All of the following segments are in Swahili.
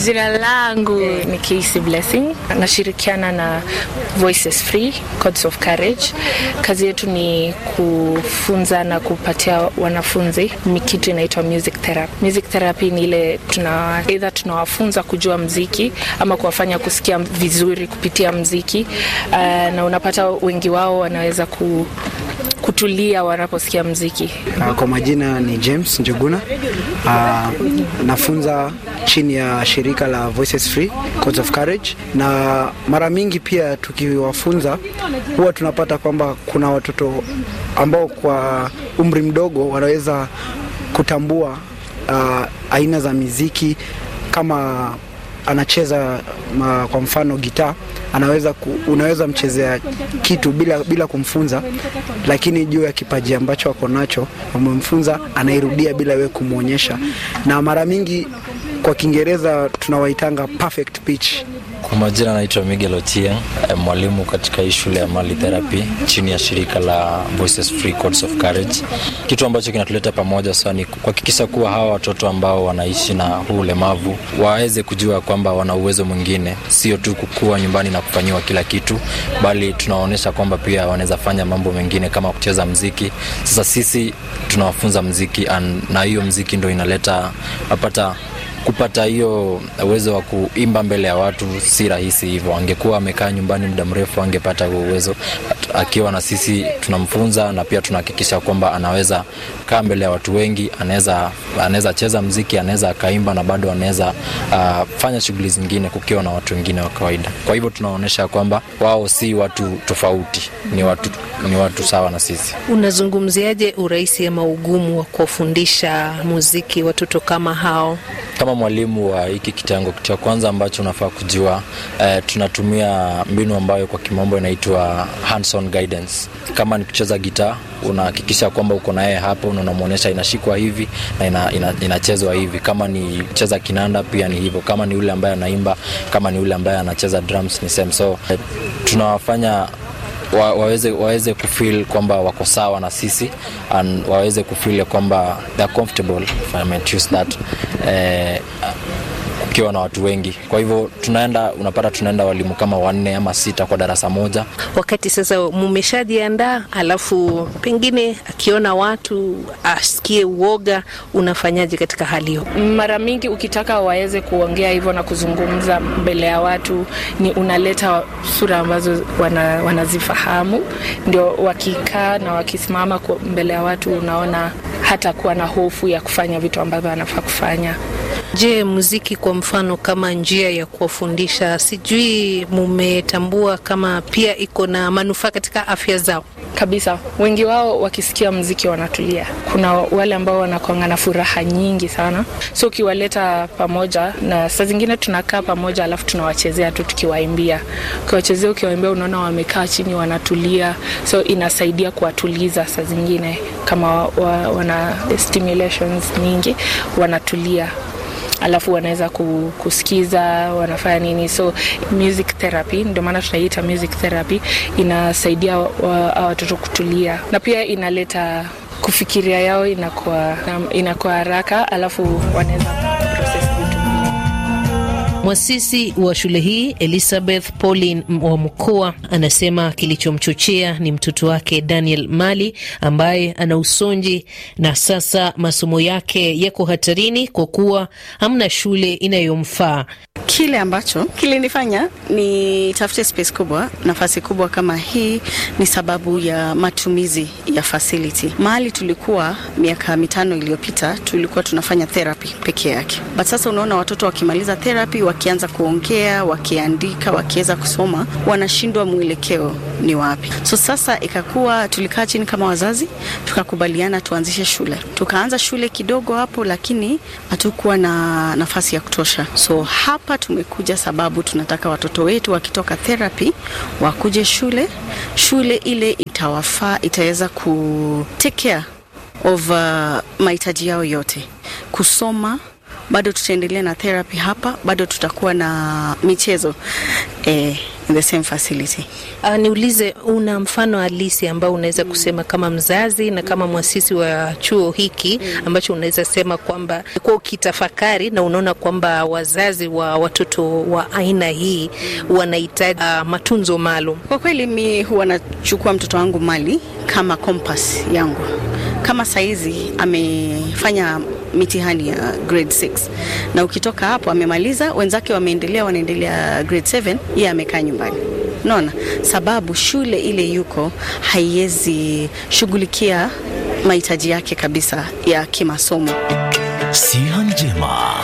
Jina langu ni Casey Blessing, nashirikiana na Voices Free Codes of Courage. Kazi yetu ni kufunza na kupatia wanafunzi kitu inaitwa music therapy. Music therapy ni ile tuna either tunawafunza kujua mziki ama kuwafanya kusikia vizuri kupitia mziki uh, na unapata wengi wao wanaweza ku kutulia wanaposikia mziki. Uh, kwa majina ni James Njuguna. Uh, nafunza chini ya shirika la Voices Free Codes of Courage, na mara mingi pia tukiwafunza huwa tunapata kwamba kuna watoto ambao kwa umri mdogo wanaweza kutambua uh, aina za miziki kama anacheza ma, kwa mfano gitaa anaweza ku, unaweza mchezea kitu bila, bila kumfunza, lakini juu ya kipaji ambacho ako nacho umemfunza, anairudia bila wewe kumwonyesha, na mara mingi kwa Kiingereza tunawaitanga perfect pitch. Kwa majina naitwa Miguel Ochieng, mwalimu katika hii shule ya Mali Therapy chini ya shirika la Voices Free Codes of Courage. Kitu ambacho kinatuleta pamoja sana ni kuhakikisha kuwa hawa watoto ambao wanaishi na huu ulemavu waweze kujua kwamba wana uwezo mwingine, sio tu kukua nyumbani na kufanyiwa kila kitu, bali tunawaonyesha kwamba pia wanaweza fanya mambo mengine kama kucheza mziki. Sasa sisi tunawafunza mziki na hiyo mziki ndo inaleta napata kupata hiyo uwezo wa kuimba mbele ya watu si rahisi hivyo. Angekuwa amekaa nyumbani muda mrefu, angepata huo uwezo. Akiwa na sisi tunamfunza na pia tunahakikisha kwamba anaweza kaa mbele ya watu wengi, anaweza anaweza cheza mziki, anaweza akaimba na bado anaweza uh, fanya shughuli zingine kukiwa na watu wengine wa kawaida. Kwa hivyo tunaonyesha kwamba wao si watu tofauti, ni watu, ni watu sawa na sisi. Unazungumziaje urahisi ama ugumu wa kuwafundisha muziki watoto kama hao? Kama mwalimu wa hiki kitengo, cha kwanza ambacho unafaa kujua eh, tunatumia mbinu ambayo kwa kimombo inaitwa hands-on guidance. Kama ni kucheza gitaa, unahakikisha kwamba uko na yeye hapo na unamwonyesha inashikwa hivi na ina, ina, inachezwa hivi. Kama ni kucheza kinanda pia ni hivyo. Kama ni yule ambaye anaimba, kama ni yule ambaye anacheza drums ni same. So eh, tunawafanya wa, waweze, waweze kufeel kwamba wako sawa na sisi and waweze kufeel kwamba they are comfortable if I might use that eh, ukiwa na watu wengi. Kwa hivyo tunaenda, unapata tunaenda walimu kama wanne ama sita kwa darasa moja. Wakati sasa mumeshajiandaa, alafu pengine akiona watu asikie uoga, unafanyaje katika hali hiyo? Mara mingi ukitaka waweze kuongea hivyo na kuzungumza mbele ya watu, ni unaleta sura ambazo wana, wanazifahamu, ndio wakikaa na wakisimama mbele ya watu, unaona hata kuwa na hofu ya kufanya vitu ambavyo anafaa kufanya. Je, muziki kwa mfano kama njia ya kuwafundisha, sijui mumetambua kama pia iko na manufaa katika afya zao? Kabisa, wengi wao wakisikia mziki wanatulia. Kuna wale ambao wanakuanga na furaha nyingi sana, so ukiwaleta pamoja, na saa zingine tunakaa pamoja, alafu tunawachezea tu tukiwaimbia. Ukiwachezea, ukiwaimbia, unaona wamekaa chini wanatulia, so inasaidia kuwatuliza. Saa zingine kama wa, wana stimulations nyingi, wanatulia alafu wanaweza kusikiza wanafanya nini, so music therapy, ndio maana tunaiita music therapy, inasaidia watoto kutulia na pia inaleta kufikiria yao inakuwa inakuwa haraka, alafu wanaweza process vitu Mwasisi wa shule hii Elizabeth Pauline wa Mkoa anasema kilichomchochea ni mtoto wake Daniel Mali ambaye ana usonji na sasa masomo yake yako hatarini kwa kuwa hamna shule inayomfaa. Kile ambacho kilinifanya ni tafute space kubwa, nafasi kubwa kama hii ni sababu ya matumizi ya facility. Mahali tulikuwa miaka mitano iliyopita tulikuwa tunafanya therapy peke yake, but sasa unaona watoto wakimaliza therapy, wakianza kuongea, wakiandika, wakiweza kusoma, wanashindwa mwelekeo ni wapi. So sasa ikakuwa tulikaa chini kama wazazi, tukakubaliana tuanzishe shule. Tukaanza shule kidogo hapo, lakini hatukuwa na nafasi ya kutosha, so hapa tumekuja sababu tunataka watoto wetu wakitoka therapy wakuje shule. Shule ile itawafaa, itaweza ku take care of uh, mahitaji yao yote, kusoma bado tutaendelea na therapy hapa, bado tutakuwa na michezo eh, in the same facility. Uh, niulize, una mfano halisi ambao unaweza kusema kama mzazi na kama mwasisi wa chuo hiki ambacho unaweza sema kwamba kwa ukitafakari na unaona kwamba wazazi wa watoto wa aina hii wanahitaji uh, matunzo maalum? Kwa kweli mi huwa nachukua mtoto wangu mali kama compass yangu. Kama saizi amefanya mitihani ya grade 6 na ukitoka hapo amemaliza, wenzake wameendelea, wanaendelea grade 7, yeye amekaa nyumbani. Unaona, sababu shule ile yuko haiwezi shughulikia mahitaji yake kabisa ya kimasomo. Siha Njema.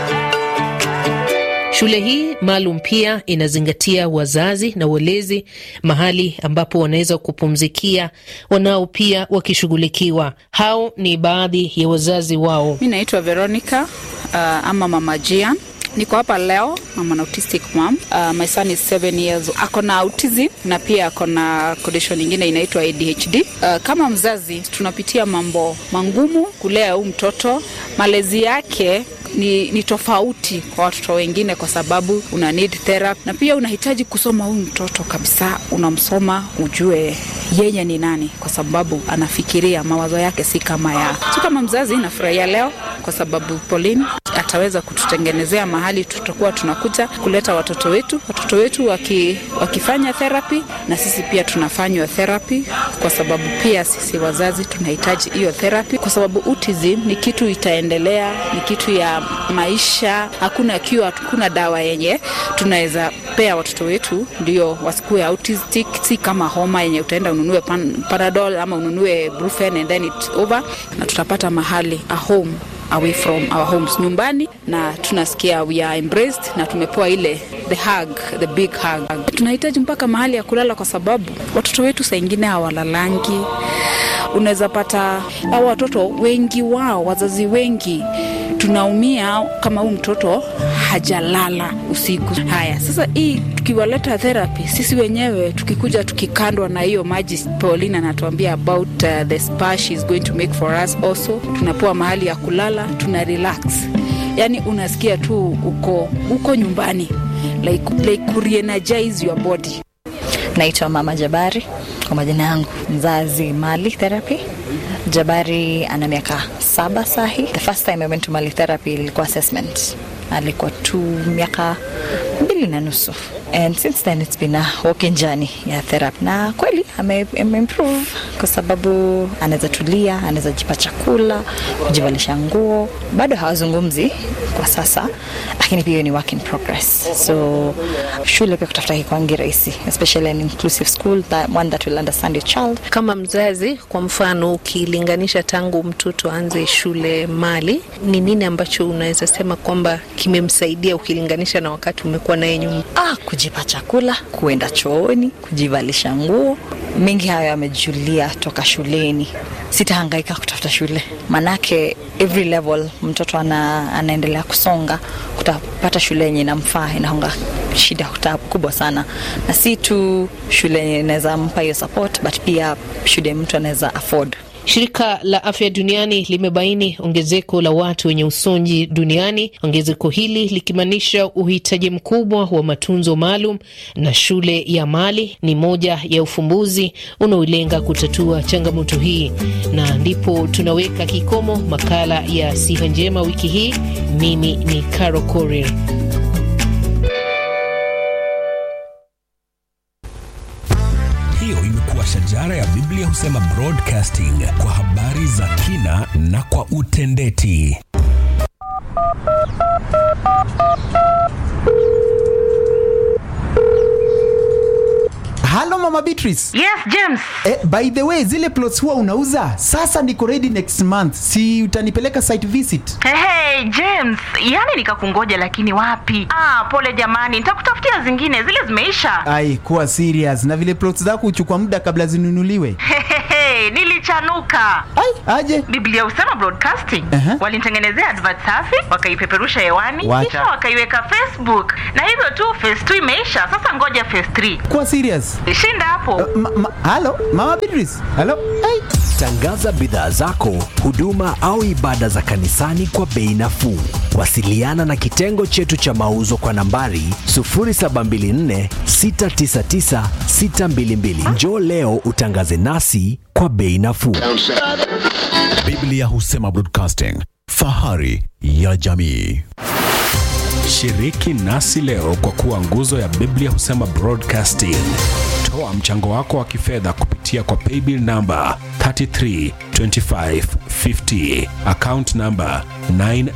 Shule hii maalum pia inazingatia wazazi na walezi, mahali ambapo wanaweza kupumzikia, wanao pia wakishughulikiwa. Hao ni baadhi ya wazazi wao. Mi naitwa Veronica uh, ama Mama Jian. Niko hapa leo, I'm an autistic mom. Uh, my son is seven years. Ako na autism na pia ako na condition nyingine inaitwa ADHD. Uh, kama mzazi tunapitia mambo mangumu kulea huu mtoto. Malezi yake ni, ni tofauti kwa watoto wengine kwa sababu una need therapy na pia unahitaji kusoma huyu mtoto kabisa, unamsoma ujue yeye ni nani, kwa sababu anafikiria mawazo yake si kama ya so. Kama mzazi nafurahia leo kwa sababu Pauline ataweza kututengenezea mahali tutakuwa tunakuja kuleta watoto wetu, watoto wetu waki, wakifanya therapy na sisi pia tunafanywa therapy, kwa sababu pia sisi wazazi tunahitaji hiyo therapy, kwa sababu autism ni kitu itaendelea, ni kitu ya maisha. Hakuna kiwa, hakuna dawa yenye tunaweza pea watoto wetu ndio wasikue autistic, si kama homa yenye utaenda ununue pan, Panadol ama ununue Brufen and then it's over, na tutapata mahali a home away from our homes nyumbani, na tunasikia we are embraced na tumepewa ile the hug, the big hug. Tunahitaji mpaka mahali ya kulala, kwa sababu watoto wetu saa ingine hawalalangi. Unaweza pata hao watoto wengi wao, wazazi wengi tunaumia kama huyu mtoto hajalala usiku. Haya, sasa hii tukiwaleta therapy, sisi wenyewe tukikuja tukikandwa na hiyo maji, Pauline anatuambia about uh, the spa she is going to make for us also. Tunapewa mahali ya kulala, tuna relax, yani unasikia tu uko uko nyumbani like, like kureenergize your body. Naitwa Mama Jabari kwa majina yangu, mzazi Mali Therapy. Jabari ana miaka saba sahi. The first time I went to Mali Therapy ilikuwa assessment, alikuwa tu miaka mbili na nusu and since then it's been a walking journey ya therapy, na kweli ame, ame improve kwa sababu anaweza tulia, anaweza jipa chakula, kujivalisha nguo. Bado hawazungumzi kwa sasa, lakini pia ni work in progress. So shule pia kutafuta kikwangi rahisi, especially an inclusive school that one that will understand your child. Kama mzazi, kwa mfano, ukilinganisha tangu mtoto aanze shule Mali, ni nini ambacho unaweza sema kwamba kimemsaidia ukilinganisha na wakati umekuwa naye nyuma? Ah, kujipa chakula, kuenda chooni, kujivalisha nguo, mengi hayo yamejulia toka shuleni. Sitahangaika kutafuta shule, manake every level mtoto ana, anaendelea kusonga, kutapata shule yenye inamfaa inaonga shida kubwa sana, na si tu shule yenye inaweza mpa hiyo support, but pia shule mtu anaweza afford. Shirika la Afya Duniani limebaini ongezeko la watu wenye usonji duniani, ongezeko hili likimaanisha uhitaji mkubwa wa matunzo maalum, na shule ya Mali ni moja ya ufumbuzi unaolenga kutatua changamoto hii. Na ndipo tunaweka kikomo makala ya Siha Njema wiki hii. Mimi ni Caro Korir. Hiyo imekuwa shajara ya Biblia husema broadcasting kwa habari za kina na kwa utendeti. Halo Mama Beatrice. Yes, James. Eh, by the way, zile plots huwa unauza? Sasa niko ready next month. Si utanipeleka site visit? Hey, hey, James, yani nikakungoja lakini wapi? Ah, pole jamani, nitakutafutia zingine, zile zimeisha. Ai, kuwa serious. Na vile plots zako huchukua muda kabla zinunuliwe. Hehehe, nilichanuka. Ai, aje. Biblia husema broadcasting. Aha. Walinitengenezea advert safi, wakaipeperusha hewani, Wacha. kisha wakaiweka Facebook. Na hivyo tu phase 2 imeisha. Sasa ngoja phase 3. Kuwa serious. Shinda hapo. Ma, ma, halo Mama Beatrice. Halo. Ai. Tangaza bidhaa zako, huduma au ibada za kanisani kwa bei nafuu. Wasiliana na kitengo chetu cha mauzo kwa nambari 0724 699 622. Njoo leo utangaze nasi kwa bei nafuu. Biblia husema Broadcasting, fahari ya jamii. Shiriki nasi leo kwa kuwa nguzo ya Biblia husema Broadcasting. Toa mchango wako wa kifedha kupitia kwa paybill namba 332550 account namba 9